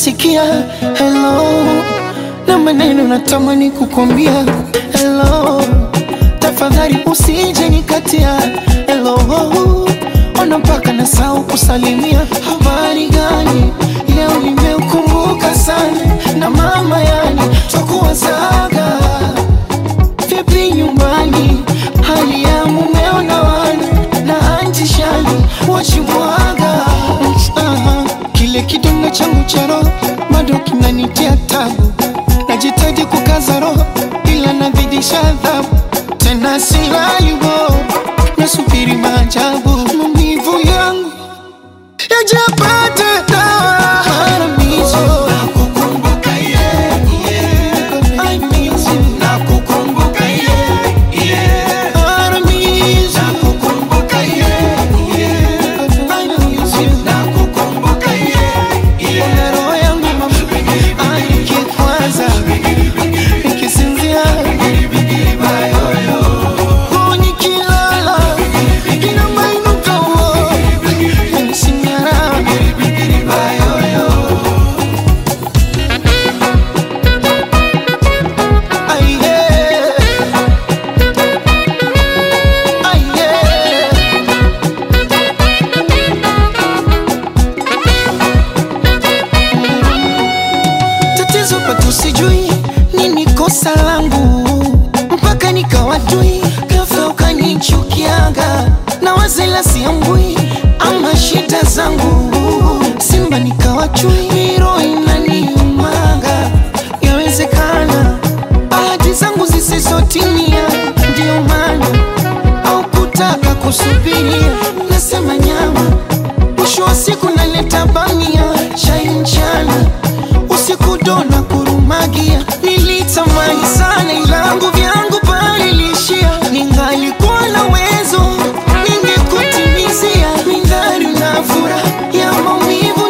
nasikia hello na maneno natamani kukwambia hello, tafadhali usije nikatia hello, ona mpaka nasahau kusalimia. Habari gani leo, nimeukumbuka sana na mama, yani twakuwazaga vipi nyumbani, hali ya mumeo na wana na anti shani wachimwaga Aha, kile kidonda changu cha roho bado kinanitia tabu, najitaji kukaza roho ila nazidisha adhabu, tena silalibo, nasubiri maajabu, maumivu yangu yajapate dawa. Haramizo, nakukumbuka yeah, yeah. I miss you. Nakukumbuka yeah, yeah. Haramizo, nakukumbuka yeah, yeah. I miss you. Nakukumbuka yeah, yeah. Ona roho yangu mama, nikikwaza, nikisinzia, oh, nikilala, inamainuka, oh, yanisinyara. Ay, yeah. Ay, yeah. Tatizo pato sijui nini kosa langu mpaka nikawatui ghafla ukanichukiaga na wazela siambui ama shida zangu Simba nikawachui miro inaniumaga yawezekana bahati zangu zisizotimia ndio maana au kutaka kusubiria nasema nyama mwisho wa siku naleta bamia chai mchana usiku dona kurumagia nilitamani sana ilangu vyangu palilishia ningalikuwa na wezo ningekutimizia mindhari na furaha ya maumivu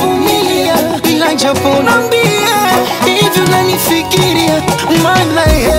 ntayavumilia ila japo nambie hivyo nanifikiria maana ye